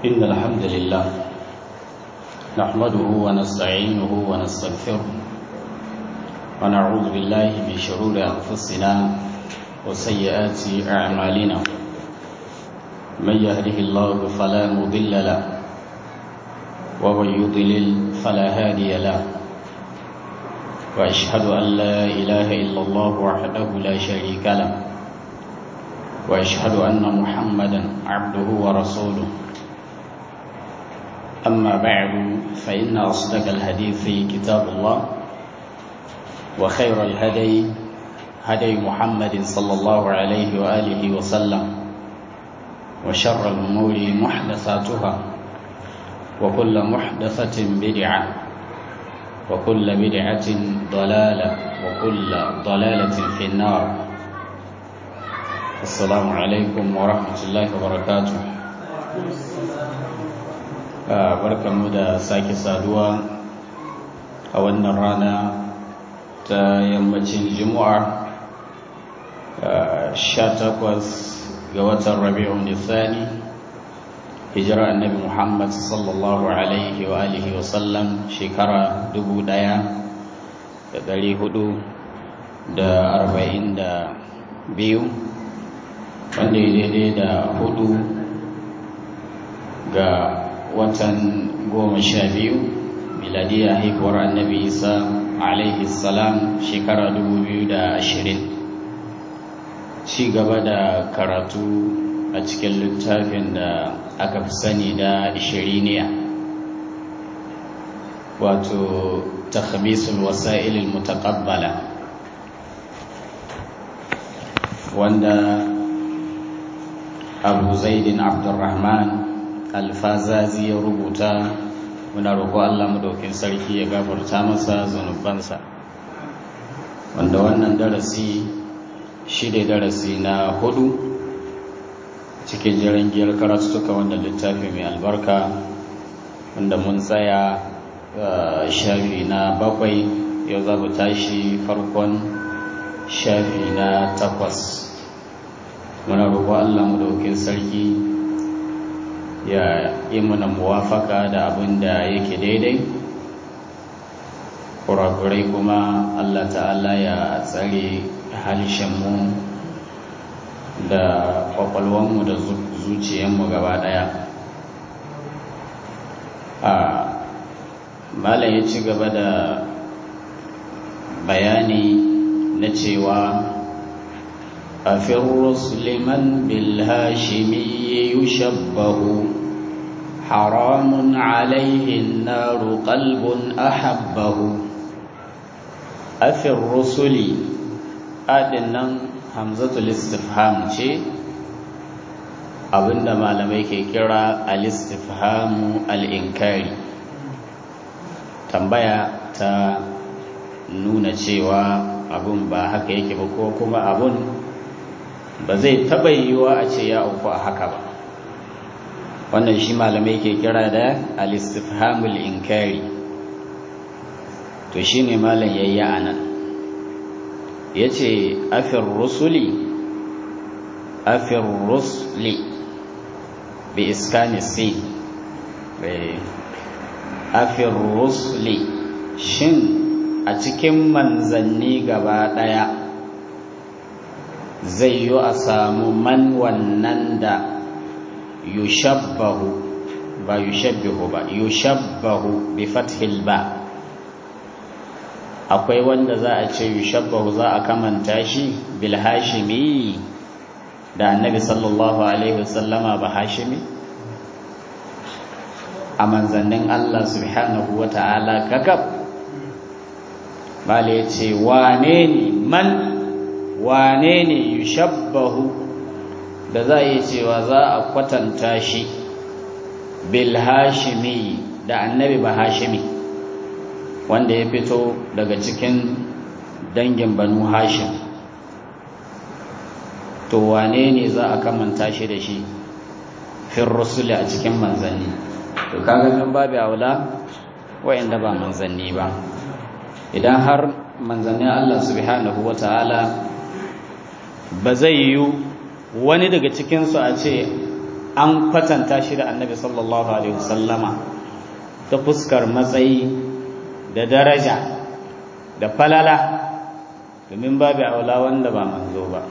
إن الحمد لله نحمده ونستعينه ونستغفره ونعوذ بالله من شرور أنفسنا وسيئات أعمالنا من يهده الله فلا مضل له ومن يضلل فلا هادي له وأشهد أن لا إله إلا الله وحده لا شريك له وأشهد أن محمدا عبده ورسوله أما بعد فإن أصدق الحديث كتاب الله وخير الهدي هدي محمد صلى الله عليه وآله وسلم وشر الأمور محدثاتها وكل محدثة بدعة وكل بدعة ضلالة وكل ضلالة في النار السلام عليكم ورحمة الله وبركاته barkanmu da sake saduwa a wannan rana ta yammacin juma'a 18 ga watan rabi'un nisani hijira annabi muhammad sallallahu alaihi wa alihi wa sallam shekara 1442 wanda ya daidai da hudu ga watan goma sha biyu miladiya haihuwar annabi isa alaihi salam shekara 2020 ci gaba da karatu a cikin littafin da aka fi sani da ishiriniya wato takhamisul wasa'ilil mutaqabbala wanda abu zaidin abdurrahman alfazazi ya rubuta muna roƙo Allah madaukin sarki ya gafarta masa zanubansa wanda wannan darasi shi ne darasi na hudu cikin jirangiyar karatuka wanda littafi mai albarka wanda mun tsaya shafi na bakwai yau za mu tashi farkon shafi na takwas muna roƙo Allah madaukin sarki ya yi mana muwafaka da abin da yake daidai kurakurai kuma Allah ta'ala ya tsare halishenmu da kwakwalwanmu da zuciyanmu gaba daya a malam ya ci gaba da bayani na cewa أفي الرسل من بالهاشمي يشبه حرام عليه النار قلب أحبه أفي الرسل أدنى همزة الاستفهام شيء abinda malamai ke kira al-istifhamu al-inkari tambaya ta nuna cewa abun ba haka yake ba ko kuma abun ba zai taɓa yiwuwa a ce ya auku a haka ba wannan shi malamai ke kira da al-istifhamul inkari to shine malam yayi anan yace afir rusuli afir rusli bi iskani si afir rusli shin a cikin manzanni gaba daya zai yi a samu man wannan da yushabbahu ba yushabbihu ba yushabbahu bi fathil ba akwai wanda za a ce yushabbahu za a kamanta shi bil hashimi da annabi sallallahu alaihi wasallama ba hashimi a manzannin Allah subhanahu wa ta'ala kakab bale ce wane ne man wane ne yushabbahu da za a yi cewa za a kwatanta shi bil hashimi da annabi ba hashimi wanda ya fito daga cikin dangin banu hashim to wane ne za a kamanta shi da shi fin rusuli a cikin manzanni to kaga min babu aula wa'anda ba manzanni ba idan har manzannin Allah subhanahu wata'ala ba zai yi wani daga cikinsu a ce an kwatanta shi da annabi sallallahu alaihi wasallama ta fuskar matsayi da daraja da falala domin babu aula wanda ba manzo ba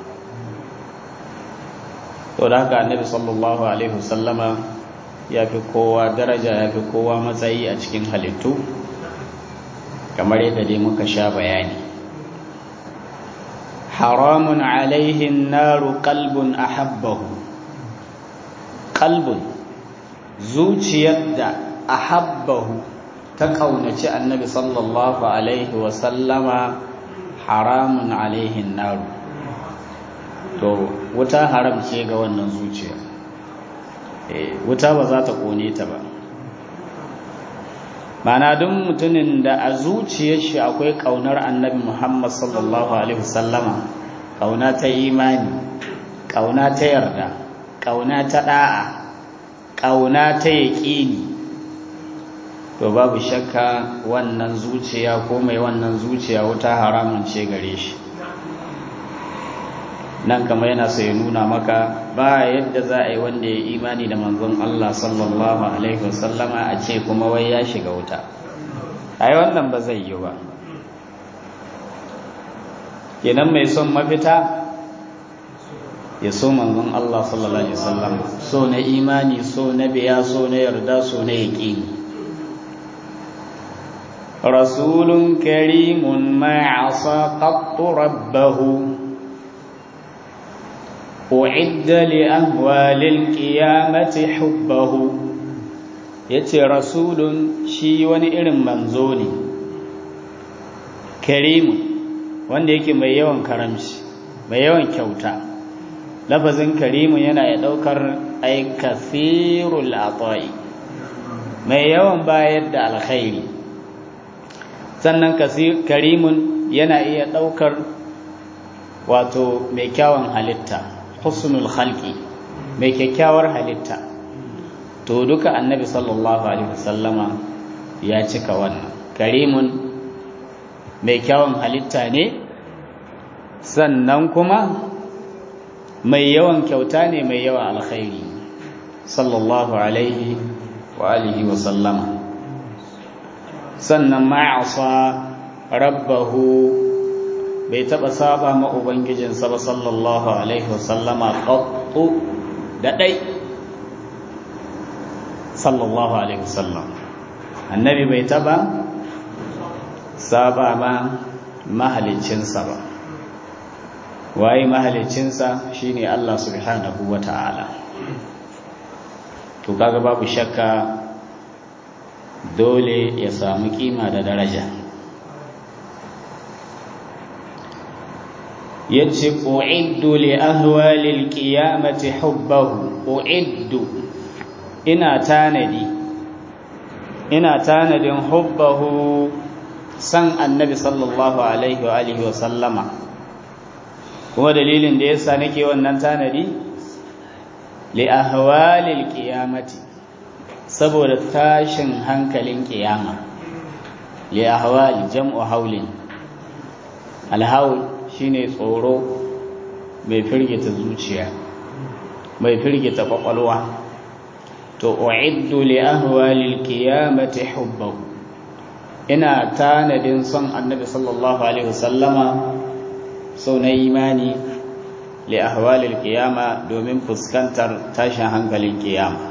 to da haka annabi sallallahu alaihi wasallama ya fi kowa daraja ya fi kowa matsayi a cikin halittu kamar yadda dai muka sha bayani haramun alaihin naru kalbun ahabbahu kalbun zuciyar da ahabbahu ta kaunaci annabi sallallahu alaihi wasallama haramun alaihin naru to wuta haram ce ga wannan zuciya wuta ba za ta kone ta ba mana duk mutumin da a zuciyar shi akwai kaunar annabi muhammad sallallahu alaihi wasallama kauna ta imani kauna ta yarda kauna ta da'a kauna ta yaƙini to babu shakka wannan zuciya ko mai wannan zuciya wuta haramun ce gare shi nan kamar yana so ya nuna maka ba yadda za a yi wanda ya imani da manzon Allah sallallahu alaihi wasallama a ce kuma wai ya shiga wuta ai wannan ba zai yi ba kenan mai son mafita ya so manzon Allah sallallahu alaihi wasallam so na imani so na biya so na yarda so na yaqini rasulun karimun ma asa qattu rabbahu أعد لأهوال القيامة حبه yace rasulun shi wani irin manzo ne karimu wanda yake mai yawan karamci mai yawan kyauta lafazin karimu yana ya daukar ay kathirul ata'i mai yawan bayar da alkhairi sannan karimun yana iya daukar wato mai kyawun halitta husnul khalqi mai kyakkyawar halitta to duka annabi sallallahu alaihi wasallama ya cika wannan karimun mai kyawun halitta ne sannan kuma mai yawan kyauta ne mai yawan alkhairi sallallahu alaihi wa alihi wa sallama sannan ma'asa rabbahu bai taɓa saba ma Ubangijinsa ba sallallahu Alaihi wasallama ƙaƙƙu da ɗai sallallahu Alaihi wasallam annabi bai taɓa saba ma mahalicinsa ba waye mahalicinsa shine Allah subhanahu wa ta'ala to kaga babu shakka dole ya samu kima da daraja yace uiddu li ahwalil qiyamati hubbahu uiddu ina tanadi ina tanadin hubbahu san annabi sallallahu alaihi wa alihi wa sallama kuma dalilin da yasa nake wannan tanadi li ahwalil qiyamati saboda tashin hankalin kiyama li ahwali jam'u haulin alhaul shine tsoro mai firgita zuciya mai firgita kwakwalwa to uiddu li ahwalil qiyamati hubbahu ina tanadin son annabi sallallahu alaihi wasallama sau na imani li ahwalil qiyama domin fuskantar tashin hankalin kiyama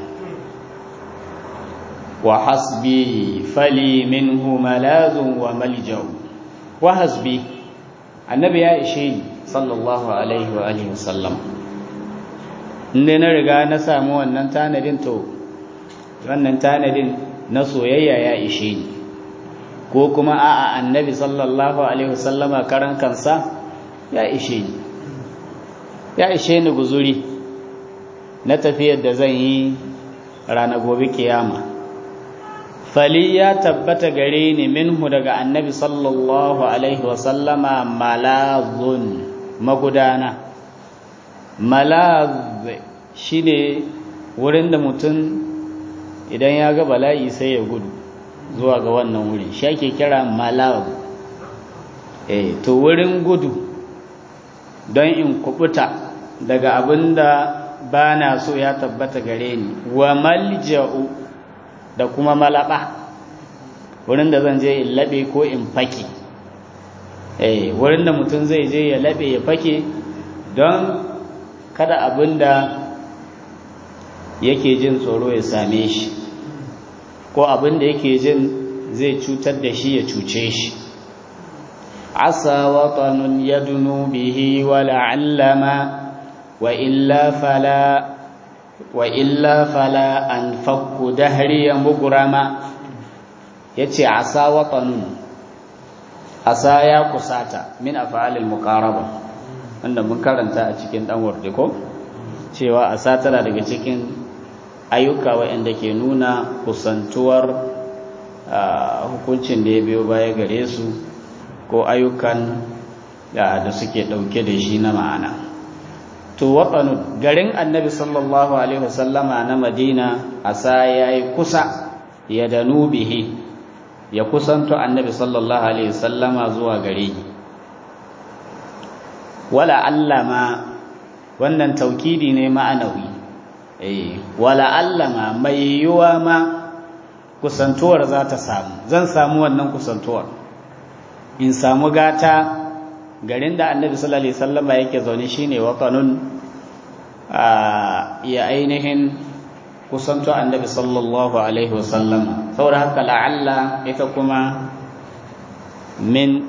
wa hasbi fali minhu malazun wa maljau wa hasbi annabi ya ishe ni sallallahu alaihi wa alihi wasallam inda na riga na samu wannan tanadin to wannan tanadin na soyayya ya ishe ni ko kuma a'a annabi sallallahu alaihi wasallama karan kansa ya ishe ni ya ishe ni guzuri na tafiyar da zan yi rana gobe kiyama fali ya tabbata gare ni minhu daga annabi sallallahu alaihi wasallama malazun magudana malaz shine wurin da mutum idan ya ga bala'i sai ya gudu zuwa ga wannan wuri shi ake kira malaz eh to wurin gudu don in kubuta daga abin da ba na so ya tabbata gare ni wa malja'u da kuma malaba wurin da zan je in laɓe ko in fake eh wurin da mutum zai je ya laɓe ya fake don kada abin da yake jin tsoro ya same shi ko abin da yake jin zai cutar da shi ya cuce shi asa watanun yadunu bihi wa la'allama wa illa fala wa illa fala an fakku dahri mugrama yace asa watanun asa ya kusata min af'alil muqaraba wanda mun karanta a cikin dan warde ko cewa asa tana daga cikin ayyuka waɗanda ke nuna kusantuwar hukuncin da ya biyo baya gare su ko ayyukan da suke ɗauke da shi na ma'ana to waɗanu garin annabi sallallahu alaihi wasallama na madina asa ya yi kusa ya danu bihi ya kusanto annabi sallallahu alaihi wasallama zuwa gare wala allama wannan taukidi ne ma'anawi eh wala allama mai yiwa ma kusantuwar za ta samu zan samu wannan kusantuwar in samu gata garin da annabi sallallahu alaihi wasallama yake zaune shine watanun ya ainihin kusanto annabi sallallahu alaihi wasallama saboda haka la'alla ita kuma min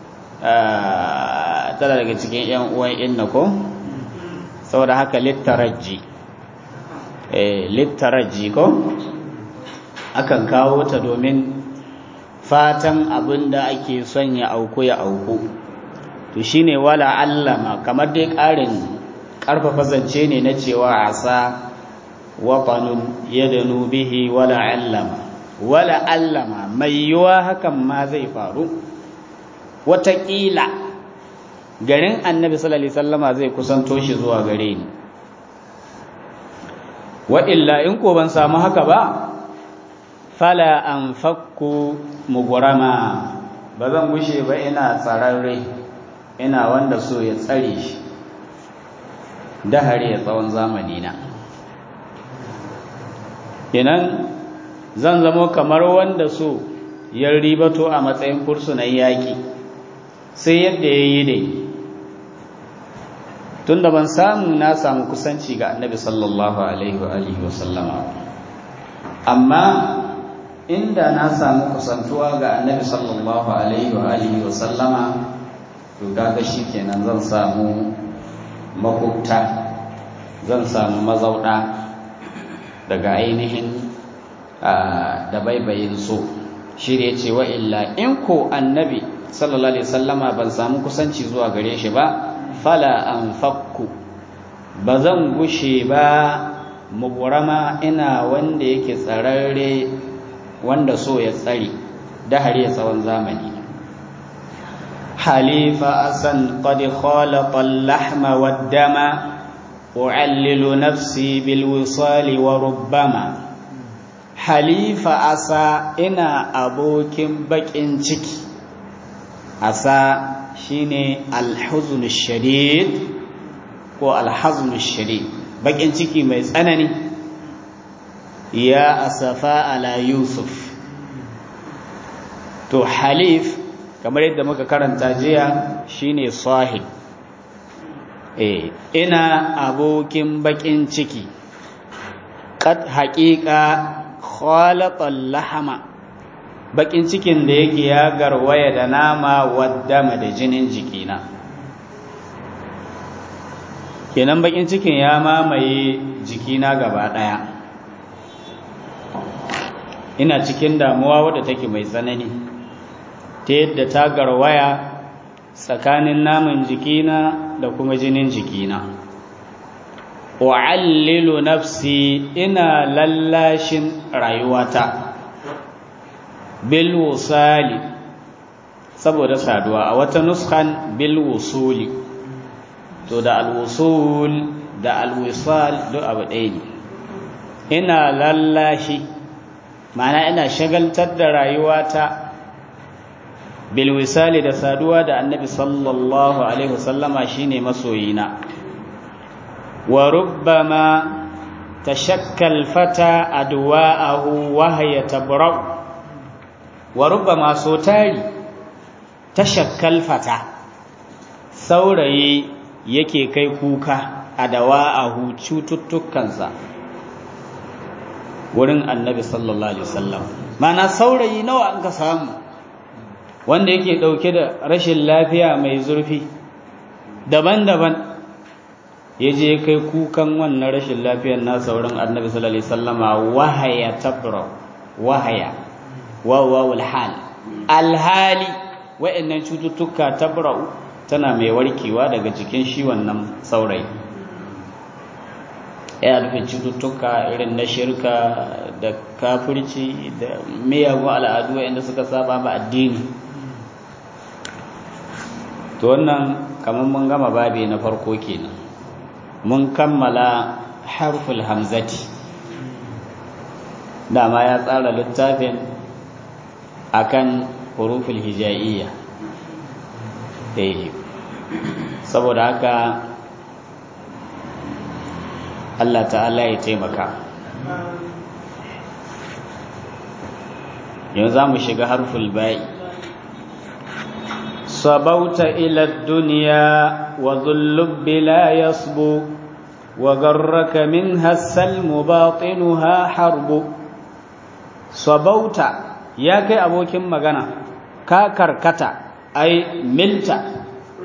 tana daga cikin yan uwan inna ko saboda haka littaraji eh littaraji ko akan kawo ta domin fatan abin da ake son ya auku ya auku to shine wala allama kamar dai ƙarin ƙarfafa zance ne na cewa asa watanun yadanu bihi wala allama wala allama mai yiwa hakan ma zai faru wataƙila garin annabi sallallahu alaihi wasallama zai kusanto shi zuwa gare ni wa illa in ko ban samu haka ba fala an fakku mugurama ba zan gushe ba ina tsararre ina wanda so ya tsare shi dahare ya tsawon zamani na kenan zan zamo kamar wanda so ya ribato a matsayin fursunan yaƙi sai yadda ya yi dai tun da ban samu na samu kusanci ga annabi sallallahu alaihi wa alihi wa sallama amma inda na samu kusantuwa ga annabi sallallahu alaihi wa alihi wa sallama to kaga shikenan zan samu makubta zan samu mazauda daga ainihin da baibayin so shi ne ce wa illa in ko annabi sallallahu alaihi sallama ban samu kusanci zuwa gare shi ba fala an fakku ba zan gushe ba mugurama ina wanda yake tsararre wanda so ya tsari da har ya tsawon zamani halifa asan qad khalaqa al-lahma wad-dama u'allilu nafsi bil wisali wa rubbama halifa asa ina abokin bakin ciki asa shine al-huzn shadid ko al-hazn shadid bakin ciki mai tsanani ya asafa ala yusuf to halif kamar yadda muka karanta jiya shine sahib eh ina abokin bakin ciki qad haqiqa khalaqal lahama bakin cikin da yake ya garwaya da nama waddama da jinin jikina kenan bakin cikin ya mamaye jikina gaba daya ina cikin damuwa wadda take mai tsanani ta yadda ta garwaya tsakanin naman jikina da kuma jinin jikina wa'allilu nafsi ina lallashin rayuwata bil wusali saboda saduwa a wata nuskan bil wusuli to da alwusul da alwisal duk abu ɗaya ne ina lallashi ma'ana ina shagaltar da rayuwata bilwisali da saduwa da annabi sallallahu alaihi wasallama shine masoyina wa rubbama tashakkal fata adwa'ahu wa hiya tabra'u wa rubbama so tari tashakkal fata saurayi yake kai kuka adwa'ahu cututtukansa wurin annabi sallallahu alaihi wasallam mana saurayi nawa an ka samu wanda yake dauke da rashin lafiya mai zurfi daban-daban ya je kai kukan wannan rashin lafiyar nasa wurin annabi sallallahu alaihi wasallama wahaya tabra wahaya wawawul hal alhali wa'annan cututtuka tabra'u tana mai warkewa daga jikin shi wannan saurayi ya nufin cututtuka irin na shirka da kafirci da miyagun al'adu inda suka saba ma addini to wannan kamar mun gama babi na farko kenan mun kammala harful hamzati dama ya tsara littafin akan huruful hija'iyya saboda haka Allah ta'ala ya taimaka yanzu za mu shiga harful ba'i sabauta ila duniya wa zullubbi la yasbu wa garraka min hassal mubatinuha harbu sabauta ya kai abokin magana ka karkata ai milta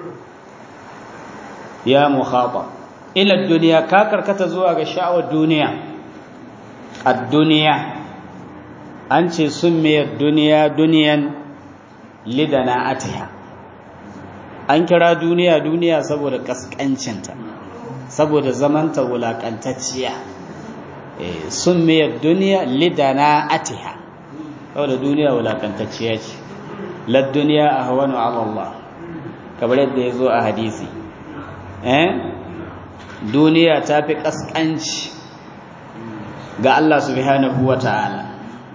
ya mukhata ila duniya ka karkata zuwa ga sha'awar duniya ad-duniya an ce summiyar duniya duniyan lidana atiha an kira duniya duniya saboda kaskancinta saboda zamanta wulakantacciya summiyar duniya lidana atiha saboda duniya wulakantacciya ce lad duniya ahwanu ala Allah kamar yadda ya zo a hadisi eh duniya ta fi ƙasƙanci ga Allah subhanahu wa ta'ala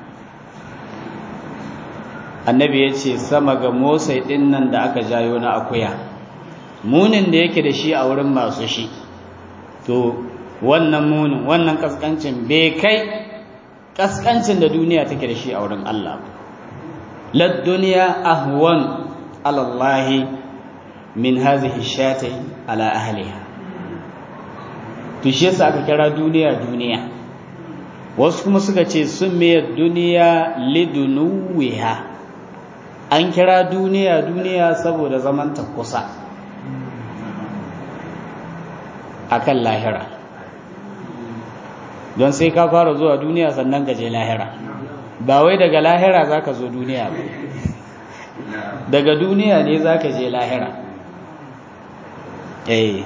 annabi ya ce sama ga motsai ɗin nan da aka jayo na akuya munin da yake da shi a wurin masu shi to wannan munin wannan ƙasƙancin bai kai ƙasƙancin da duniya take da shi a wurin Allah lad duniya ahwan alallahi min hazihi shatai ala ahliha to shi yasa aka kira duniya duniya wasu kuma suka ce sun mayar duniya lidunuwiha an kira duniya duniya saboda zamanta kusa akan lahira don sai ka fara zuwa duniya sannan ka je lahira ba wai daga lahira za ka zo duniya ba daga duniya ne za ka je lahira eh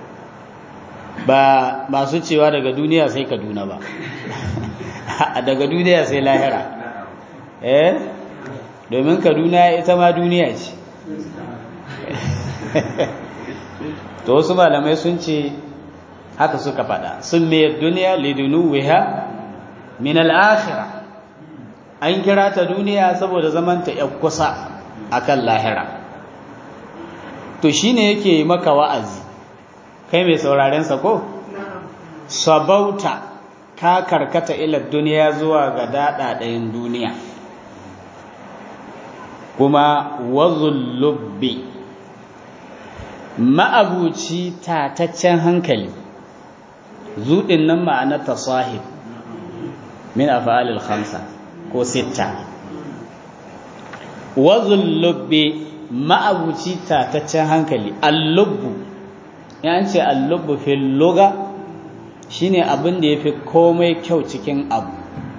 ba masu cewa daga duniya sai kaduna ba daga duniya sai lahira eh domin kaduna ita ma duniya ce to wasu malamai sun ce haka suka fada sun mayar duniya lidunuwiha min al'akhira an kira ta duniya saboda zamanta ya kusa akan lahira to shine yake maka wa'azi kai mai sauraren sa ko sabauta ka karkata ila duniya zuwa ga daɗaɗayin duniya kuma wazulubbi ma'abuci tataccen hankali zuɗin nan ma'ana ta sahib min afa'alil khamsa ko sitta wazulubbi ma'abuci tataccen hankali allubbu yan ce allubbu fil luga shine abin da yafi komai kyau cikin abu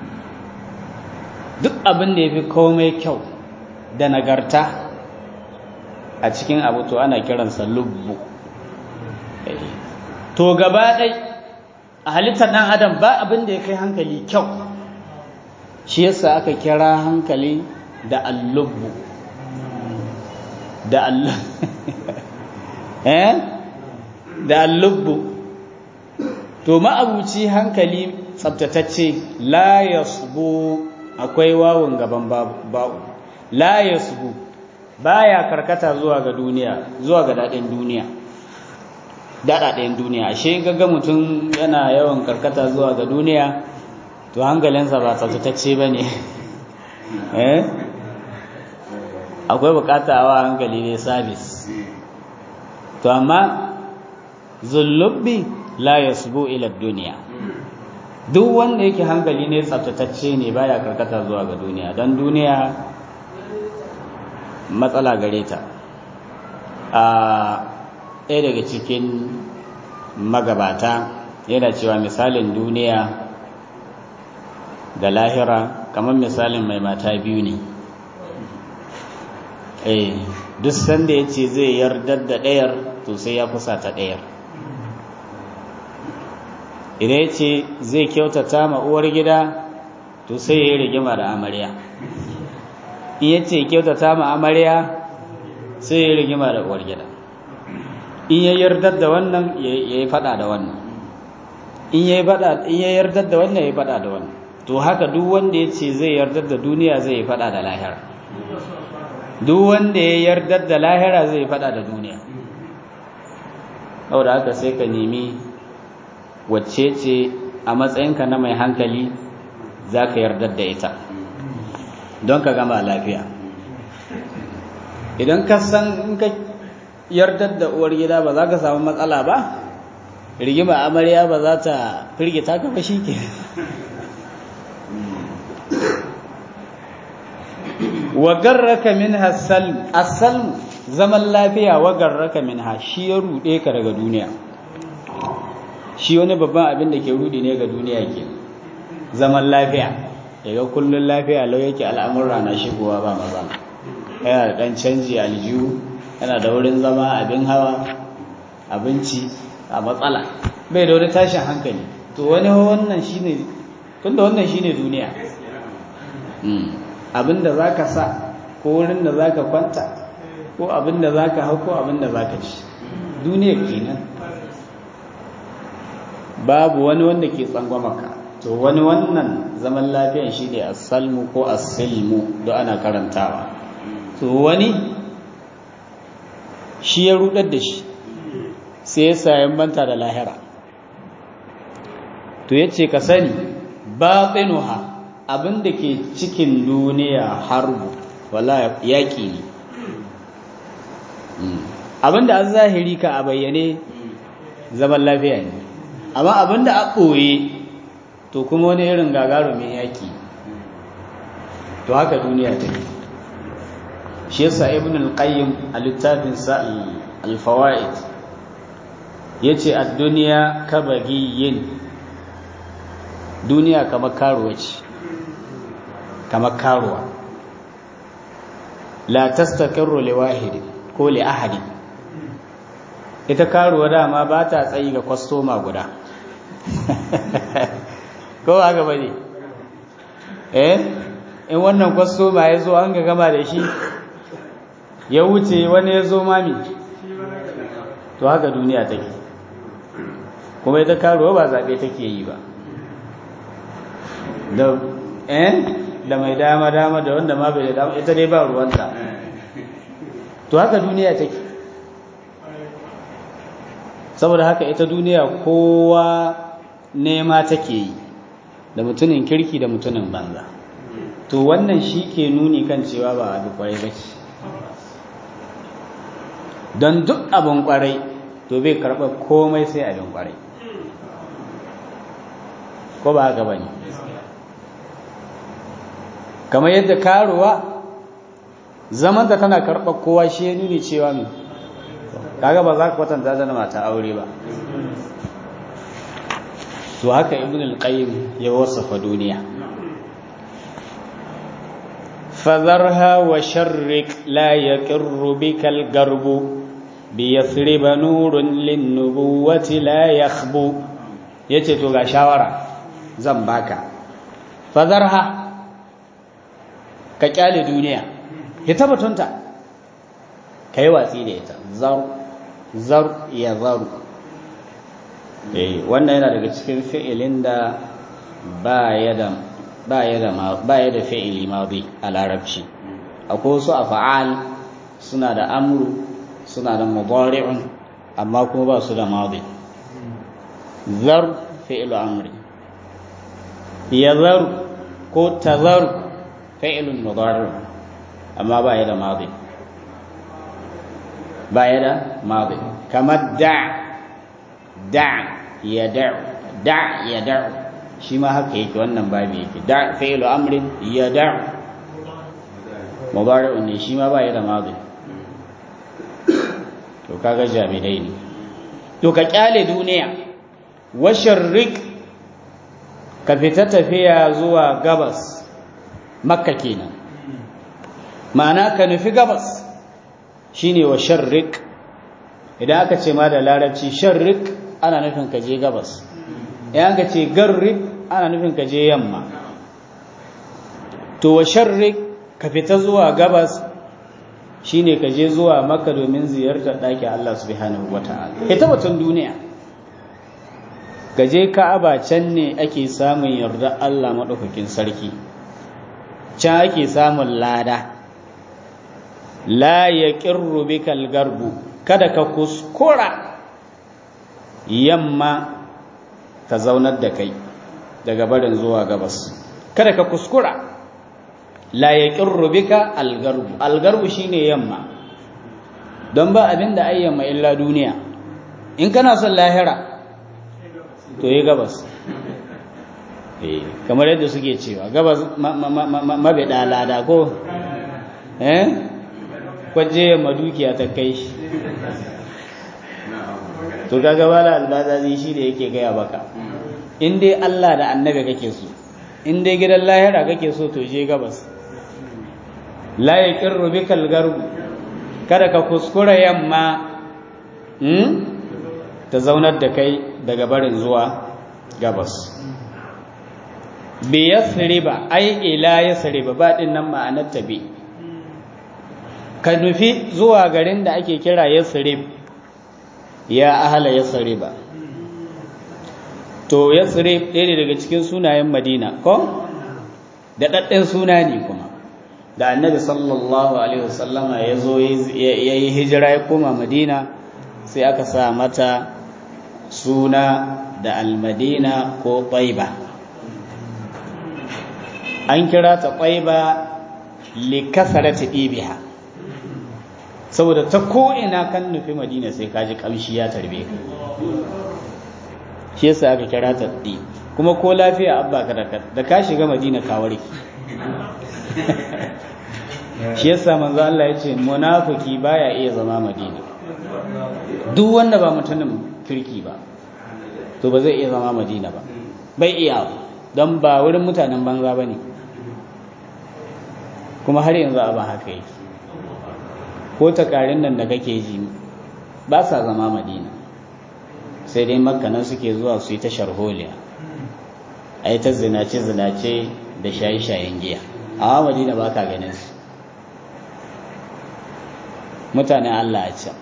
duk abin da yafi komai kyau da nagarta a cikin abu to ana kiransa lubbu to gaba ɗai a halittar ɗan adam ba abin da ya kai hankali kyau shi yasa aka kira hankali da allubbu da eh da allubbu to ma'abuci hankali tsabtatacce la yasbu akwai wawun gaban ba'u la yasbu baya karkata zuwa ga duniya zuwa ga dadin duniya daɗaɗen duniya ashe gaga mutum yana yawan karkata zuwa ga duniya to hankalinsa ba tsaftatacce ba ne akwai bukata wa hankali ne sabis to amma zullubbi la yasbu ila duniya duk wanda yake hankali ne tsaftatacce ne baya karkata zuwa ga duniya don duniya matsala gare ta a ɗaya daga cikin magabata yana cewa misalin duniya da lahira kamar misalin mai mata biyu ne eh duk sanda ya ce zai yardar da ɗayar to sai ya kusa ta ɗayar idan ya ce zai kyautata ma uwar gida to sai ya yi rigima da amarya in ya ce kyautata ma amarya sai ya yi rigima da uwar gida in ya yardar da wannan ya yi fada da wannan in ya yardar da wannan ya yi fada da wannan to haka duk wanda ya ce zai yardar da duniya zai yi fada da lahira duk wanda ya yardar da lahira zai yi fada da duniya saboda haka sai ka nemi wacce ce a matsayinka na mai hankali za ka yardar da ita don ka gama lafiya idan ka san in ka yardar da uwar gida ba za ka samu matsala ba rigima amarya ba za ta firgita ka ba shi ke wagarraka min hassalm assalm zaman lafiya wagarraka min ha shi ya rude ka daga duniya shi wani babban abin da ke rudi ne ga duniya ke zaman lafiya daga kullun lafiya lau yake al'amurra na shigowa ba matsala yana da ɗan canji aljihu yana da wurin zama abin hawa abinci a matsala bai da wani tashin hankali to wani wannan shine tunda wannan shine duniya abin da za ka sa ko wurin da za ka kwanta ko abin da za ka hau ko abin da za ka ci duniya kenan babu wani wanda ke tsangwamaka to wani wannan zaman lafiyan shi ne asalmu ko asilmu don ana karantawa to wani shi ya rudar da shi sai ya sayan banta da lahira to ya ce ka sani batsinuha abin da ke cikin duniya harbu wala yaƙi ne abin da an zahiri ka a bayyane zaman lafiya ne amma abin da a ɓoye to kuma wani irin gagarumin yaƙi to haka duniya ta yi shi yasa ibn al-qayyim a littafinsa al-fawaid yace ad-dunya kabagiyin duniya kamar karuwa ce kamar karuwa la tastaqirru li wahidi ko li ahadi ita karuwa dama ba ta tsayi ga kwastoma guda ko haka bane eh in wannan kwastoma ya zo an ga gama da shi ya wuce wani ya zo mami to haka duniya take kuma ita karuwa ba zaɓe take yi ba da eh da mai dama dama da wanda ma bai da dama ita dai ba ruwanta to haka duniya take saboda haka ita duniya kowa nema take yi da mutumin kirki da mutumin banza to wannan shi ke nuni kan cewa ba abu kwarai ba ce don duk abin kwarai to bai karɓar komai sai abin kwarai ko ba haka ba ne kamar yadda karuwa zamanta tana karɓar kowa shi ya nuni cewa mai kaga ba za ka kwatanta da mata aure ba to haka ibn al-qayyim ya wasafa duniya فذرها وشرك لا يقر بك القرب بيثرب نور للنبوة لا يخبو yace to ga shawara zan baka fazarha ka kyale duniya ya tabbatunta kai watsi da ita zar zar ya zaru eh wannan yana daga cikin fi'ilin da ba ya da ba ya da fi'ili madi a larabci akwai wasu afa'al suna da amru suna da mudari'un amma kuma ba su da madi zar fi'lu amri yazar ko tazar fi'lun mudari amma ba ya da madi ba ya da madi kamar da da ya da da ya da shi ma haka yake wannan babu yake da fi'lu amrin ya da mudari ne shi ma ba ya da madi to kaga jami'ai ne to ka kyale duniya washarrik ka fita tafiya zuwa gabas makka kenan ma'ana ka nufi gabas shine washarrik idan aka ce ma da larabci sharrik ana nufin ka je gabas idan aka ce garrib ana nufin ka je yamma to washarrik ka fita zuwa gabas shine ka je zuwa maka domin ziyartar ɗakin Allah subhanahu wata'ala ita batun duniya gaje ka'aba can ne ake samun yarda Allah maɗaukakin sarki can ake samun lada la ya ƙirru bikal garbu kada ka kuskura yamma ta zaunar da kai daga barin zuwa gabas kada ka kuskura la ya ƙirru bika algarbu algarbu shine yamma don ba abin da ayyamma illa duniya in kana son lahira to yi gabas kamar yadda suke cewa gabas mabiɗa lada ko eh kwaje madukiya ta kai shi to kaga bala albazazi shi da yake gaya baka in dai Allah da annabi kake so in dai gidan lahira kake so to je gabas la yaqirru bikal garbu kada ka kuskura yamma ta zaunar da kai daga barin zuwa gabas bi yasriba ai ila yasriba ba din nan ma'anar ta bi ka nufi zuwa garin da ake kira yasrib ya ahala yasriba to yasrib ɗaya ne daga cikin sunayen madina ko da ɗaɗɗen suna ne kuma da annabi sallallahu alaihi wasallama ya zo ya yi hijira ya koma madina sai aka sa mata suna da almadina ko ƙwaiba an kira ta ƙwaiba likasarati ibiha saboda ta ko'ina kan nufi madina sai kaji ƙamshi ya tarbe ka shi yasa aka kira ta ɗi kuma ko lafiya abba ka da ka shiga madina ka warke shi yasa manzo Allah ya ce munafiki baya iya zama madina duk wanda ba mutumin kirki ba to ba zai iya zama madina ba bai iya don ba wurin mutanen banza ba ne kuma har yanzu a ba haka yake ko takarin nan da kake ji ba sa zama madina sai dai makkanan suke zuwa su yi ta sharholiya a yi ta zinace-zinace da shayi-shayen giya amma madina ba ka ganin su mutanen allah a can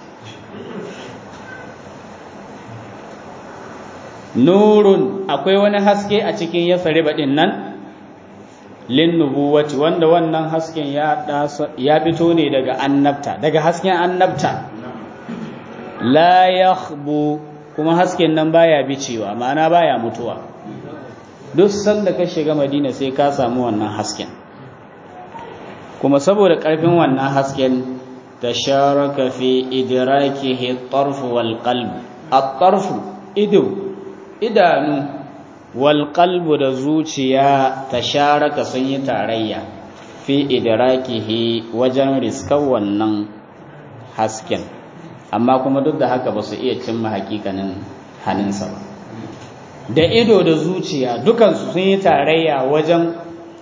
nurun akwai wani haske a cikin ya baɗin nan linnubuwati wanda wannan hasken ya fito ne daga annabta daga hasken annabta la yakhbu kuma hasken nan baya bicewa ma'ana baya mutuwa duk sanda ka shiga madina sai ka samu wannan hasken kuma saboda ƙarfin wannan hasken tasharaka fi idrakihi at-tarf wal qalb at-tarf ido idanu walƙalbu da zuciya ta sharaka sun yi tarayya fi idrakihi wajen riskar wannan hasken amma kuma duk da haka ba su iya cimma hakikanin hannunsa ba da ido da zuciya dukansu sun yi tarayya wajen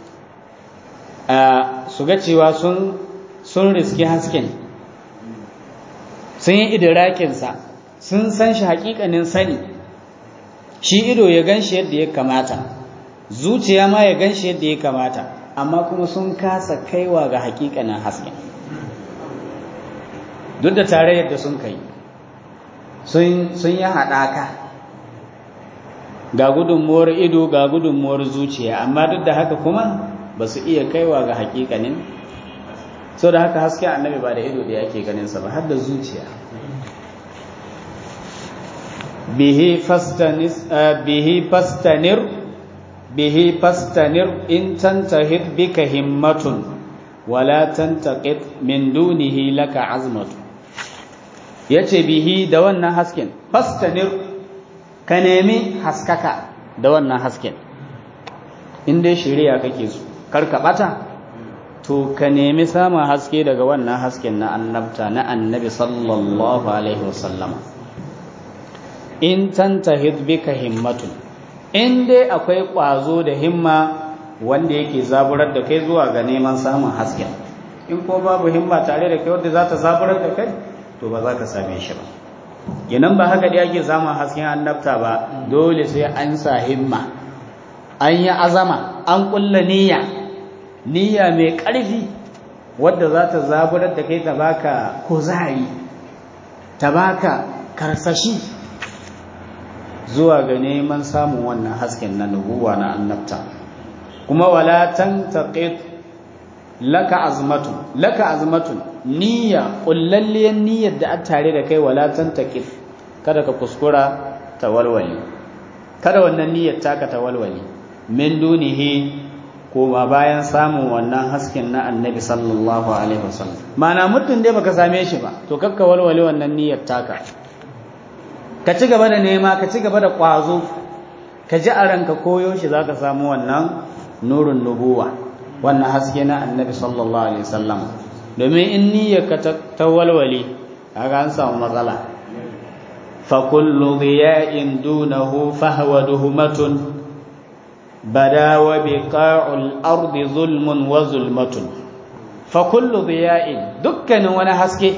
su ga cewa sun riski hasken sun yi idrakinsa sun san shi hakikanin sani shi ido ya gan shi yadda ya kamata zuciya ma ya gan shi yadda ya kamata amma kuma sun kasa kaiwa ga hakikanin hasken duk da tare yadda sun kai sun yi haɗaka ga gudunmuwar ido ga gudunmuwar zuciya amma duk da haka kuma ba su iya kaiwa ga hakikanin so da haka hasken annabi ba da ido da yake ganinsa ba har da zuciya bihi fastanis bihi fastanir bihi fastanir in tantahid bika himmatun wala tantaqit min dunihi laka azmatu yace bihi da wannan hasken fastanir ka nemi haskaka da wannan hasken in dai shari'a kake so kar ka bata to ka nemi samun haske daga wannan hasken na annabta na annabi sallallahu alaihi wasallama in tantahid bika himmatun in dai akwai ƙwazo da himma wanda yake zaburar da kai zuwa ga neman samun hasken in ko babu himma tare da kai wanda za ta zaburar da kai to ba za ka same shi ba yanan ba haka dai ake samun hasken annabta ba dole sai an sa himma an yi azama an ƙulla niyya niyya mai ƙarfi wadda za ta zaburar da kai ta baka kuzari ta baka karsashi zuwa ga neman samun wannan hasken na nubuwa na annabta kuma wala tantaqit laka azmatun laka azmatun niyya kullalliyar niyyar da an tare da kai wala tantaqit kada ka kuskura tawalwali kada wannan niyyar taka tawalwali min dunihi koma bayan samun wannan hasken na annabi sallallahu alaihi wasallam mana mutum dai baka same shi ba to kakka walwale wannan niyyar taka ka ci gaba da nema ka ci gaba da ƙwazo ka ji a ranka koyo shi za ka samu wannan nurin nubuwa wannan haske na annabi sallallahu alaihi wasallam domin in niyyarka ta walwale kaga an samu matsala fa kullu dhiya'in dunahu fahwa duhmatun bada wa biqa'ul ardi zulmun wa zulmatun fa kullu dhiya'in dukkanin wani haske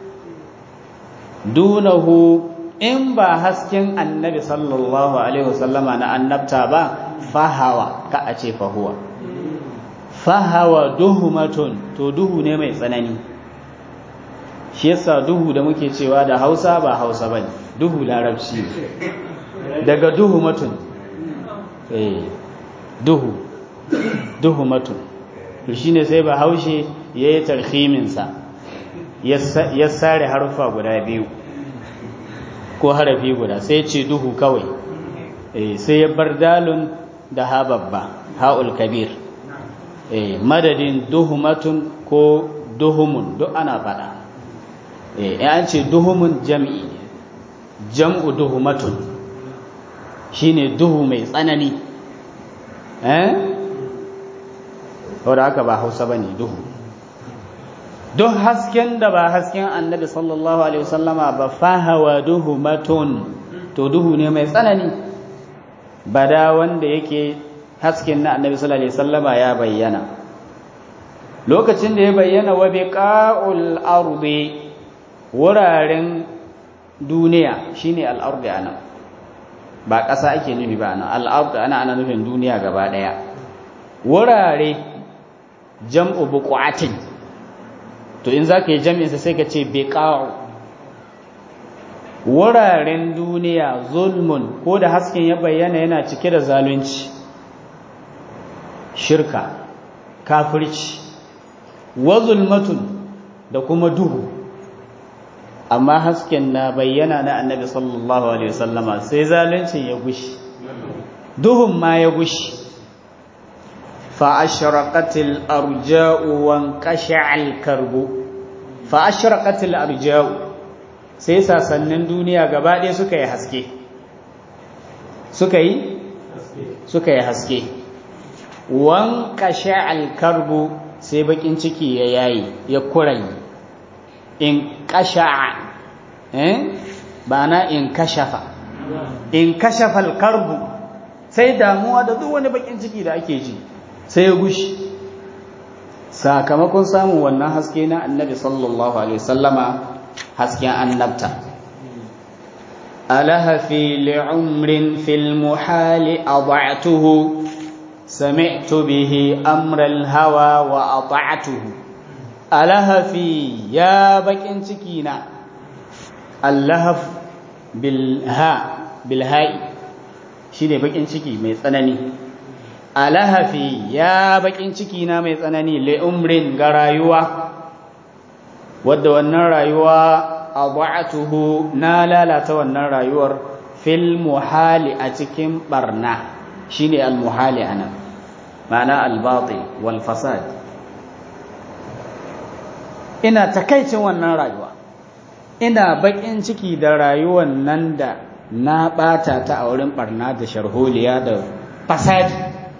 dunahu in ba hasken annabi sallallahu alaihi wasallama na annabta ba fahawa ka a ce fahuwa fahawa duhumatun to duhu ne mai tsanani shi yasa duhu da muke cewa da hausa ba hausa bane duhu larabci daga duhumatun eh duhu duhumatun to shine sai ba haushe yayi tarhimin sa ya sare harfa guda biyu ko harafi guda sai ce duhu kawai sai ya bar dalun da ha babba ha'ul kabir madadin duhumatun ko duhumun duk ana fada an ce duhumun jam'i jam'u duhumatun shine duhu mai tsanani eh wadda haka ba hausa ba ne duhu duk hasken da ba hasken annabi sallallahu alaihi wasallama ba fahawa duhu matun to duhu ne mai tsanani bada wanda yake hasken na annabi sallallahu alaihi wasallama ya bayyana lokacin da ya bayyana wa biqa'ul ardi wuraren duniya shine al-ardi ana ba ƙasa ake nufi ba ana al-ardi ana ana nufin duniya gaba daya wurare jam'u buqatin to in za ka yi jami'insa sai ka ce beƙa'u wuraren duniya zulmun ko da hasken ya bayyana yana cike da zalunci shirka kafirci wa zulmatun da kuma duhu amma hasken na bayyana na annabi sallallahu alaihi wasallama sai zaluncin ya gushi duhun ma ya gushi فأشرقت الأرجاء وانقشع الكرب فأشرقت الأرجاء sai sasannin duniya gaba ɗaya suka yi haske suka yi suka yi haske wankashe alkarbu sai bakin ciki ya yayi ya kurayi in kasha eh ba na in kashafa in kashafa alkarbu sai damuwa da duk wani bakin ciki da ake ji sai ya gushi sakamakon samun wannan haske na annabi sallallahu alaihi wasallama hasken annabta alahafi li'umrin fil muhali ada'tuhu sami'tu bihi amral hawa wa ata'tuhu alahafi ya bakin ciki na allahaf bilha bilha'i shine bakin ciki mai tsanani alahafi ya bakin ciki na mai tsanani li'umrin ga rayuwa wadda wannan rayuwa adha'atuhu na lalata wannan rayuwar fil muhali a cikin barna shine al muhali anan ma'ana al batil wal fasad ina takaicin wannan rayuwa ina bakin ciki da rayuwar nan da na bata ta a wurin barna da sharholiya da fasadi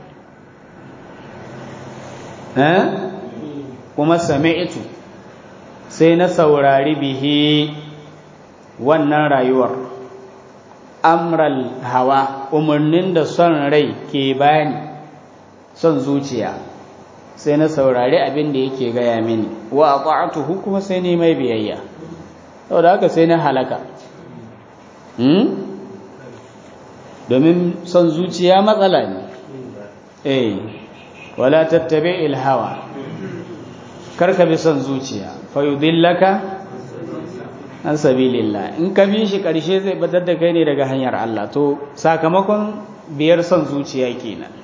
eh kuma sami'tu sai na saurari bihi wannan rayuwar amral hawa umarnin da son rai ke bani son zuciya sai na saurari abin da yake gaya mini wa ata'atuhu kuma sai ni mai biyayya saboda haka sai na halaka domin son zuciya matsala ne eh wala tattabi ilhawa karka bi son zuciya fayudillaka an sabilillah in ka bi shi karshe zai batar da kai ne daga hanyar Allah to sakamakon biyar son zuciya kenan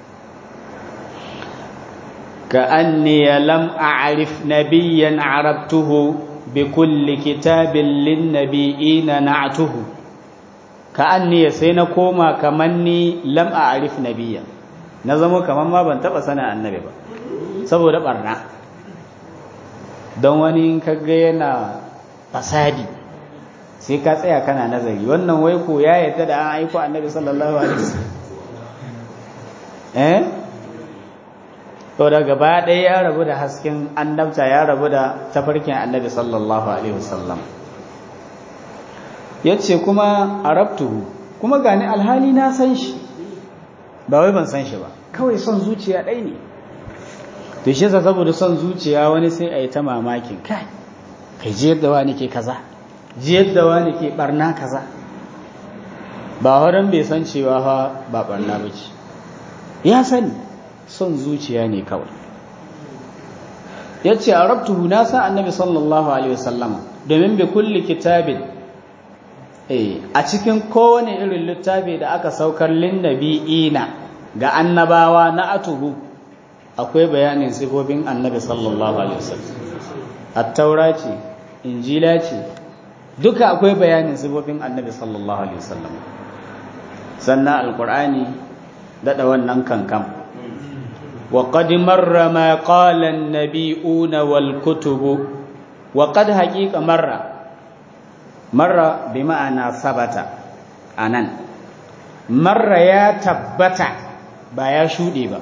ka anni lam a'rif nabiyyan arabtuhu bi kulli kitabin lin nabiyina na'tuhu ka anni sai na koma kaman ni lam a'rif nabiyyan na zama kaman ma ban taba sana annabi ba saboda barna don wani kaga yana fasadi sai ka tsaya kana nazari wannan wai ko ya yadda da an aiko annabi sallallahu alaihi wasallam eh to da gaba ɗaya ya rabu da hasken annabta ya rabu da tafarkin annabi sallallahu alaihi wasallam yace kuma arabtuhu kuma gani alhali na san shi ba wai ban san shi ba kawai son zuciya ɗai ne to shi yasa saboda son zuciya wani sai a yi ta mamakin kai kai ji yadda wani ke kaza ji yadda wani ke barna kaza ba wurin bai san cewa fa ba barna ba ce ya sani son zuciya ne kawai ya ce a rabtuhu na sa annabi sallallahu alaihi wasallama domin bai kulli kitabin a cikin kowane irin littafi da aka saukar lin nabi'ina ga annabawa na atuhu akwai bayanin sifofin annabi sallallahu alaihi wasallam at-taura ce injila ce duka akwai bayanin sifofin annabi sallallahu alaihi wasallam sannan alqur'ani dada wannan kankan wa qad marra ma qala an-nabiyuna wal kutub wa qad haqiqa marra marra bi ma'ana sabata anan marra ya tabbata ba ya shude ba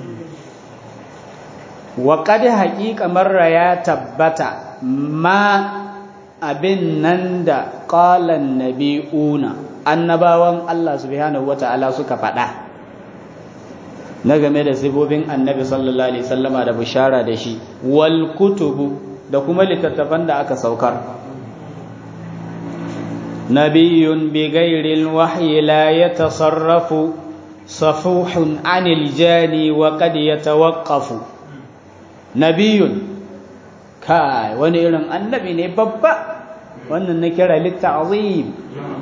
wa qad haqiqa marra ya tabbata ma abin nan da qalan nabiuna annabawan Allah subhanahu wataala suka faɗa na game da sifofin annabi sallallahu alaihi wasallama da bishara da shi wal kutubu da kuma littattafan da aka saukar nabiyyun bi ghairi wahyi la yatasarrafu safuhun anil jani wa qad yatawaqqafu nabiyun kai wani irin annabi ne babba wannan na kira litta'zim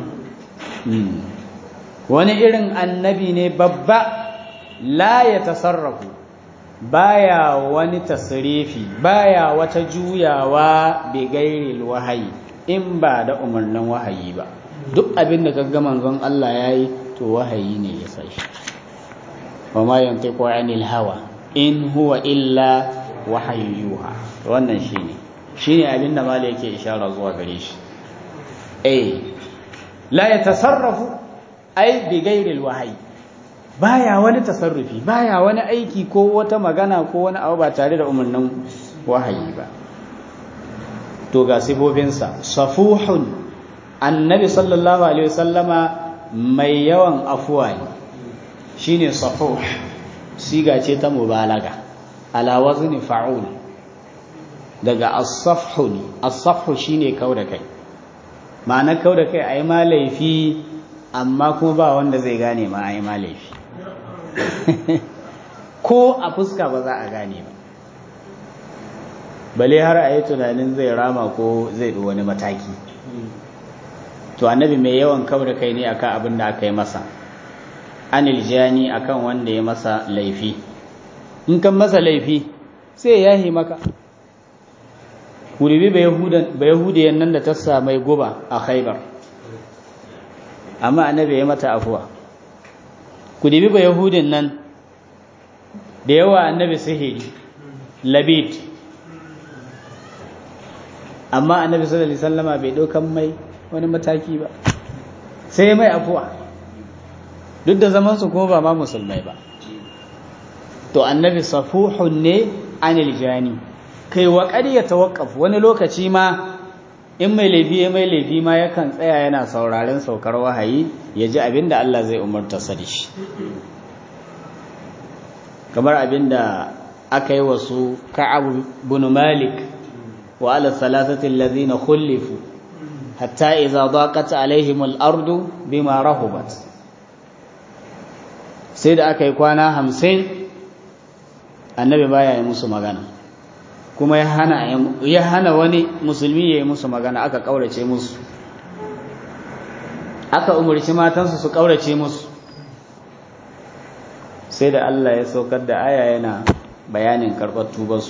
wani irin annabi ne babba la ya tasarrafu baya wani tasrifi baya wata juyawa bi gairil wahayi in ba da umarnin wahayi ba duk abin da kaga manzon Allah yayi to wahayi ne ya sai wa ma yantiqu anil hawa in huwa illa wahayu yuha wannan shine shine abin da malai yake ishara zuwa gare shi eh la yatasarrafu ai bi gairil wahayi baya wani tasarrufi baya wani aiki ko wata magana ko wani abu ba tare da umarnin wahayi ba to ga sifoffinsa safuhun annabi sallallahu alaihi wasallama mai yawan afuwa ne shine safuh siga ce ta mubalaga ala wazni fa'ul daga as-safhu ne as-safhu shine kauda kai ma'ana kauda kai ayi ma laifi amma kuma ba wanda zai gane ma ayi ma laifi ko a fuska ba za a gane ba bale har a yi tunanin zai rama ko zai ɗi wani mataki to annabi mai yawan kawar kai ne akan abin da aka yi masa anil jani akan wanda ya masa laifi in kan masa laifi sai ya yi maka kuribi ba yahudiyan nan da ta samai guba a khaibar amma annabi ya mata afuwa ku dibi ba yahudin nan da yawa annabi sihiri labid amma annabi sallallahu alaihi wasallama bai daukan mai wani mataki ba sai mai afuwa duk da zaman su kuma ba ma musulmai ba to annabi safuhun ne anil jani kai wa qad yatawaqqaf wani lokaci ma in mai laifi ya mai laifi ma yakan tsaya yana sauraren saukar wahayi ya ji abinda Allah zai umarta sa da shi kamar abinda aka yi wasu ka'ab bin malik wa ala thalathati alladhina khulifu hatta idza daqat alaihim al-ardu bima rahubat sai da aka yi kwana hamsin annabi baya yi musu magana kuma ya hana ya hana wani musulmi ya yi musu magana aka kaurace musu aka umarci matansu su kaurace musu sai da Allah ya saukar da aya yana bayanin karɓar tubarsu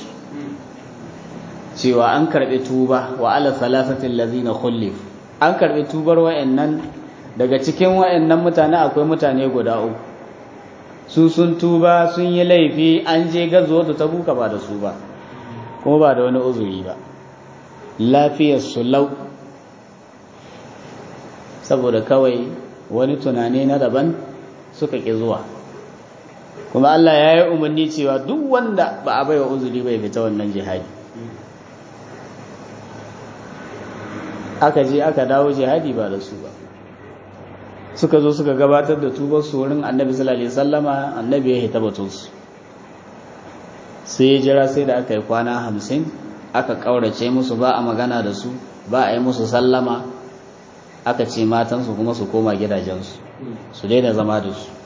cewa an karɓi tuba wa ala salasatin lazina khullif an karɓi tubar wa'annan daga cikin wa'annan mutane akwai mutane guda uku su sun tuba sun yi laifi an je gazo da ta buka ba da su ba kuma ba da wani uzuri ba lafiyar su lau saboda kawai wani tunani na daban suka ƙi zuwa kuma Allah ya yi umarni cewa duk wanda ba a baiwa uzuri bai fita wannan jihadi aka je aka dawo jihadi ba da su ba suka zo suka gabatar da tubar su wurin annabi sallallahu alaihi wasallama annabi ya hita batun su sai ya jira sai da aka yi kwana hamsin aka kaurace musu ba a magana da su ba a yi musu sallama aka ce matansu kuma su koma gidajensu su daina zama da su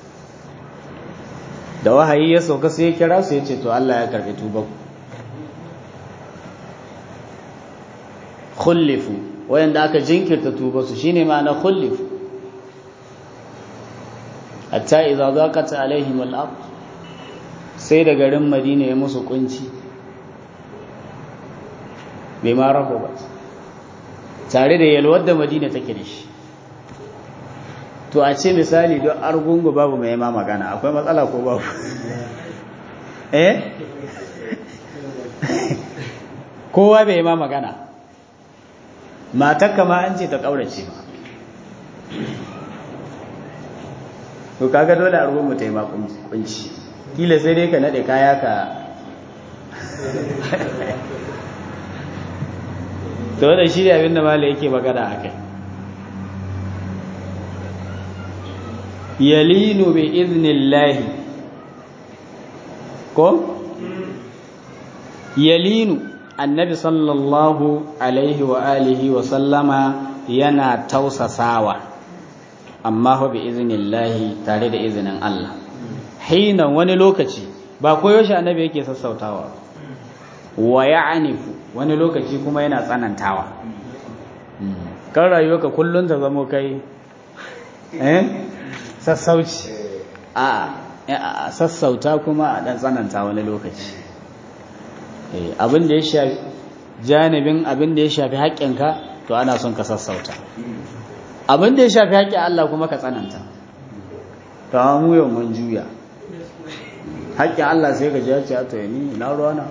da wahayi ya sauka sai ya kira su ya ce to Allah ya karbi tubar khullifu wayanda aka jinkirta tubar su shine ma'ana khullifu hatta idza zaqat alaihim al-ard sai da garin Madina ya musu kunci bai ma raho ba tare da yalwar da Madina take da shi to a ce misali don argungu babu mai ma magana akwai matsala ko babu eh kowa bai ma magana matakka ma an ce ta kaurace ma to kaga dole a ruwan ta yi ma kunci kila sai dai ka nade kaya ka to da shi da abinda mala yake magana a kai yalinu bi iznillahi ko yalinu annabi sallallahu alaihi wa alihi wa sallama yana tausasawa amma fa bi iznillahi tare da izinin Allah hina wani lokaci ba koyaushe annabi yake sassautawa wa ya'nifu wani lokaci kuma yana tsanantawa kan rayuwarka kullun ta zamo kai eh sassauci a sassauta kuma a dan tsananta wani lokaci abin da ya shafi janibin abin da ya shafi haƙƙinka to ana son ka sassauta abin da ya shafi haƙƙin Allah kuma ka tsananta ta mu yau mun juya haƙƙin Allah sai ka ji ya ce to ni na ruwana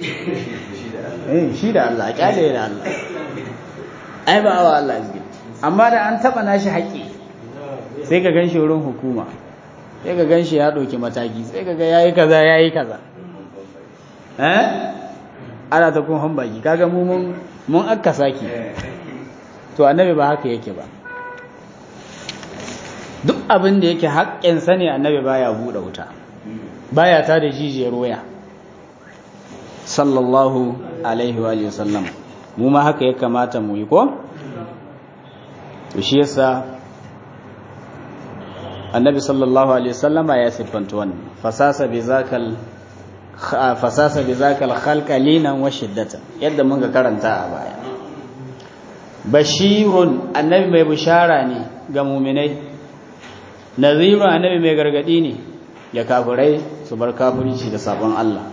eh shi da Allah a kyale da Allah ai ba wa Allah izgi amma da an taba nashi haƙƙi sai ka ganshi wurin hukuma sai ka ganshi ya ɗauki mataki sai ka ga yayi kaza yayi kaza eh ana ta kun han baki kaga mu mun mun akka saki to annabi ba haka yake ba duk abin da yake haƙƙin sa ne annabi baya buɗe wuta baya ta da jijiyar waya sallallahu alaihi wa sallam mu ma haka ya kamata mu yi ko to shi yasa annabi sallallahu alaihi wasallama ya siffanta wannan fasasa bi zakal fasasa bi zakal khalqa linan wa shiddatan yadda mun ga karanta a baya bashirun annabi mai bishara ne ga mu'minai nazirun annabi mai gargadi ne ga kafirai su bar kafirci da sabon Allah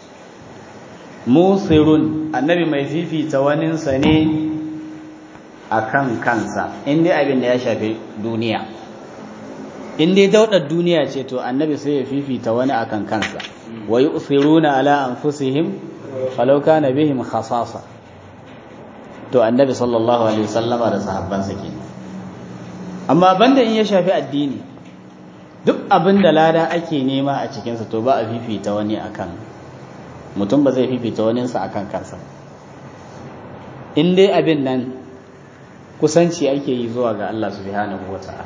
musirun annabi mai fifita waninsa ne akan kansa in dai abin da ya shafi duniya in dai daudar duniya ce to annabi sai ya fifita wani akan kansa wa yu'thiruna ala anfusihim falau kana bihim khasasa to annabi sallallahu alaihi wasallama da sahabbansa kenan amma banda in ya shafi addini duk abin da lada ake nema a cikinsa to ba a fifita wani akan mutum ba zai fifita waninsa akan kansa in dai abin nan kusanci ake yi zuwa ga Allah subhanahu wa ta'ala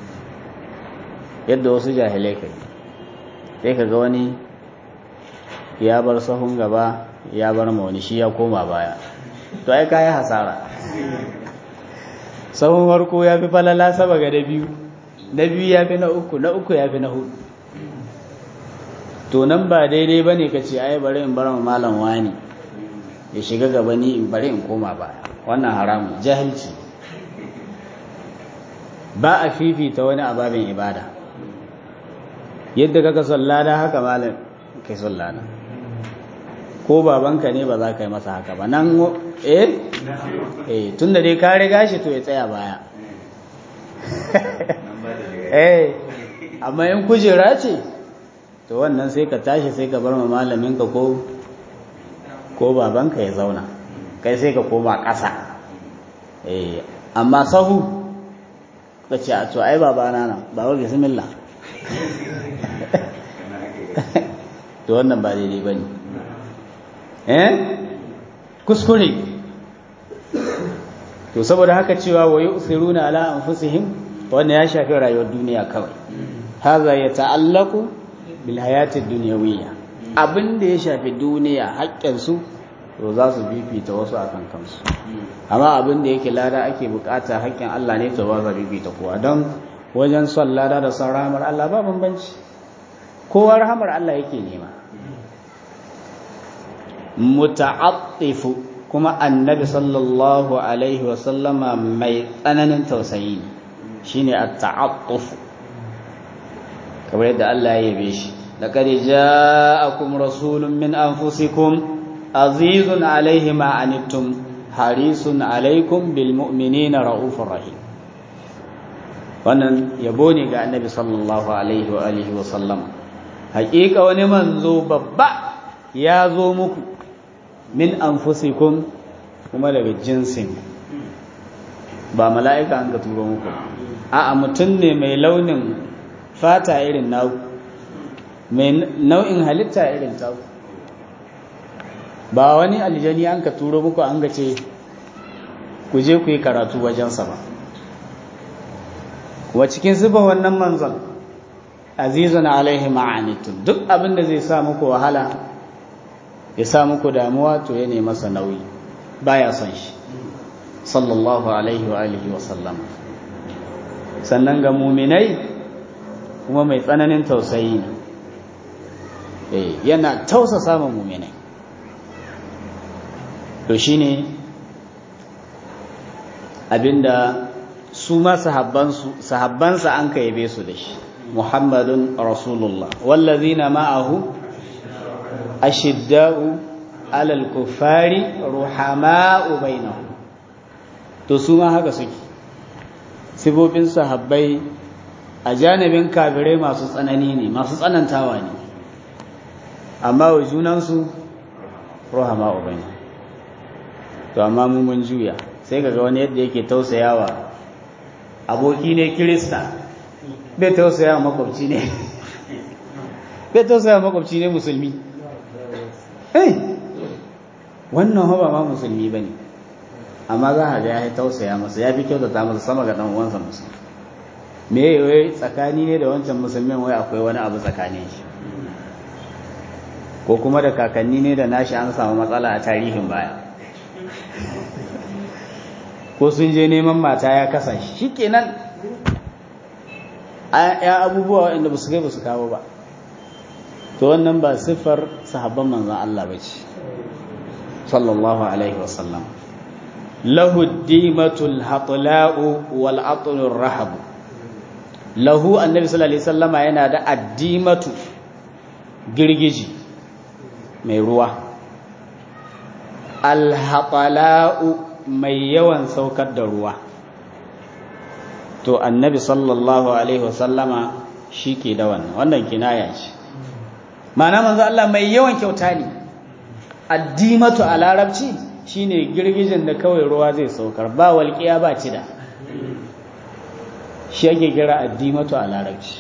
yadda wasu jahilai kai sai ka ga wani ya bar sahun gaba ya bar ma wani shi ya koma baya to ai kayi hasara sahun farko ya fi falala saba ga da biyu na biyu ya fi na uku na uku ya fi na hudu to nan ba daidai ba ne ka ce ai bari in bar malam wani ya shiga gaba ni in bari in koma baya wannan haramun jahilci ba a fifita wani ababin ibada yadda kaka sallada haka malam kai sallada ko babanka ne ba za ka yi masa haka ba nan eh eh tunda dai ka riga shi to ya tsaya baya eh amma in kujera ce to wannan sai ka tashi sai ka bar ma malaminka ko ko babanka ya zauna kai sai ka koma ƙasa eh amma sahu ka ce a to ai babana nan baba bismillah to wannan ba daidai ba ne eh kuskure to saboda haka cewa wa yusiruna ala anfusihim wannan ya shafi rayuwar duniya kawai haza ya ta'allaku bil hayati dunyawiyya abin da ya shafi duniya haƙƙin su to za su bibita wasu akan kansu amma abin da yake lada ake bukata haƙƙin Allah ne to ba za bibita kowa don wajen son lada da son rahamar Allah ba bambanci kowa rahamar Allah yake nema muta'attifu kuma annabi sallallahu alaihi wasallama mai tsananin tausayi shine at-ta'attuf kamar yadda Allah ya yabe shi laqad ja'akum rasulun min anfusikum azizun alaihi ma anittum harisun alaikum bil mu'minina raufur rahim wannan yabo ne ga annabi sallallahu alaihi wa alihi wa sallam haƙiƙa wani manzo babba ya zo muku min anfusikum kuma daga jinsin ba mala'ika an ka turo muku a'a mutum ne mai launin fata irin naku mai nau'in halitta irin taku ba wani aljani an ka turo muku an ga ce ku je ku yi karatu wajensa ba wa cikin zuba wannan manzon azizun alaihi ma'anitun duk abin da zai sa muku wahala ya sa muku damuwa to ya ne masa nauyi baya son shi sallallahu alaihi wa alihi wa sallam sannan ga muminai kuma mai tsananin tausayi ne yana tausa samun muminai to shine abinda su ma sahabbansa an ka yabe su da shi muhammadun rasulullah wallazina ma'ahu ashidda'u alal kuffari ruhama'u bainahum to su ma haka suke sibobin sahabbai a janibin kafirai masu tsanani ne masu tsanantawa ne amma wa junansu ruhama'u bainahum to amma mu mun juya sai kaga wani yadda yake tausayawa aboki ne kirista bai tausayawa makwabci ne bai tausayawa makwabci ne musulmi eh wannan haba ma musulmi bane amma za a ga ya tausaya masa ya fi kyautata masa sama ga dan uwansa musulmi me wai tsakani ne da wancan musulmin wai akwai wani abu tsakanin shi ko kuma da kakanni ne da nashi an samu matsala a tarihin baya ko sun je neman mata ya kasa shi kenan ya abubuwa waɗanda ba su kai ba su kawo ba to wannan ba siffar sahabban manzan Allah ba ce sallallahu alaihi wasallam lahu dimatul hatla'u wal atlur rahab lahu annabi sallallahu alaihi wasallama yana da addimatu girgiji mai ruwa al hatla'u mai yawan saukar da ruwa to annabi sallallahu alaihi wasallama shi ke da wannan wannan kinaya ce ma'ana manzo Allah mai yawan kyauta ne addimatu a larabci shine girgijin da kawai ruwa zai saukar ba walƙiya ba cida shi ake kira addimatu a larabci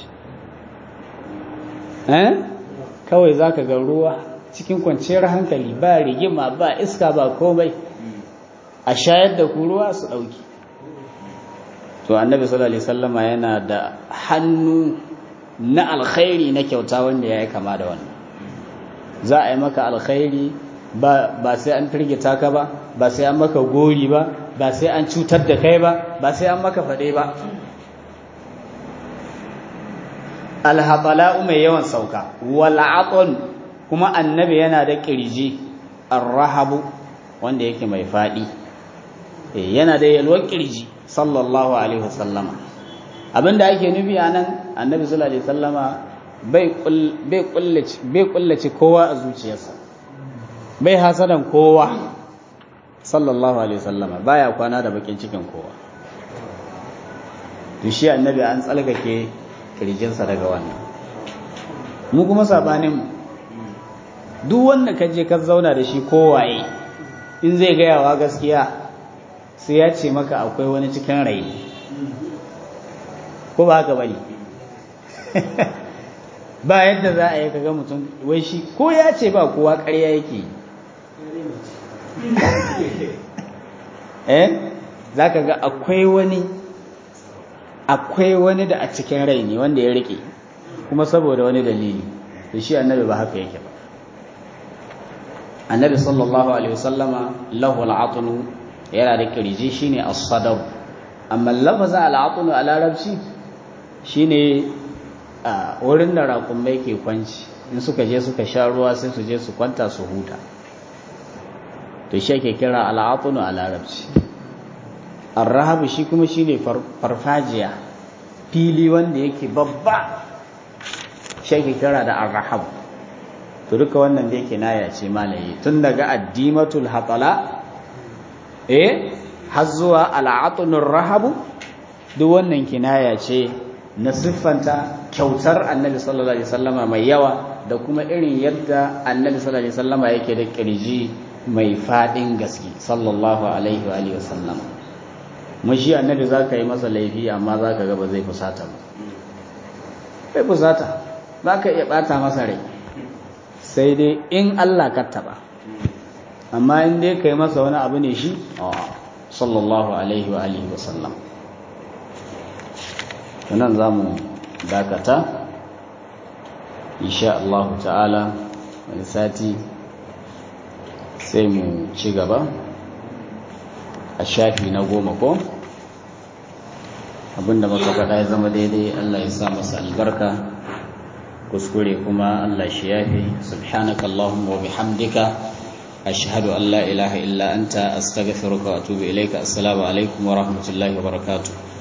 eh kawai zaka ga ruwa cikin kwanciyar hankali ba rigima ba iska ba komai a shayar da ku ruwa su ɗauki to annabi sallallahu alaihi wasallama yana da hannu na alkhairi na kyauta wanda ya yi kama da wannan za a yi maka alkhairi ba ba sai an firgita ka ba ba sai an maka gori ba ba sai an cutar da kai ba ba sai an maka faɗe ba alhatala'u mai yawan sauka wal'aqon kuma annabi yana da kirji arrahabu wanda yake mai faɗi yana da yalwar kirji sallallahu alaihi wasallama abinda ake nufi a nan annabi sallallahu alaihi wasallama bai kullace kowa a zuciyarsa bai hasadan kowa sallallahu alaihi wasallama baya kwana da bakin cikin kowa to shi annabi an tsalkake kirjinsa daga wannan mu kuma sabanin duk wanda ka je ka zauna da shi kowaye in zai gayawa gaskiya sai ya ce maka akwai wani cikin rai ko ba haka bane ba yadda za a yi kaga mutum wai shi ko ya ce ba kowa ƙarya yake eh za ka ga akwai wani akwai wani da a cikin rai ne wanda ya rike kuma saboda wani dalili da shi annabi ba haka yake ba annabi sallallahu alaihi wasallama lahu al'atunu yana da kirji shine as-sadr amma lafazin al'atunu a larabci shine a wurin da raƙumai ke kwanci in suka je suka sha ruwa sai su je su kwanta su huta to shi ake kira al'atunu a larabci arrahabu shi kuma shine farfajiya fili wanda yake babba shi ake kira da arrahabu to duka wannan da yake naya ce malaye tun daga addimatul hatala eh har zuwa al'atunur rahabu duk wannan kinaya ce na siffanta kyautar annabi sallallahu alaihi wasallama mai yawa da kuma irin yadda annabi sallallahu alaihi wasallama yake da kirji mai fadin gaske sallallahu alaihi wa alihi wasallama mashi annabi zaka yi masa laifi amma zaka ga ba zai fusata ba bai fusata zaka iya bata masa rai sai dai in Allah ka taba amma in dai kai masa wani abu ne shi sallallahu alaihi wa alihi wasallam nan za mu dakata insha Allah ta'ala wani sati sai mu ci gaba a shafi na goma ko abinda muka faɗa ya zama daidai Allah ya sa masa albarka kuskure kuma Allah shi yafi subhanaka Allahumma wa bihamdika ashhadu an la ilaha illa anta astaghfiruka wa atubu ilayka assalamu alaikum wa rahmatullahi wa barakatuh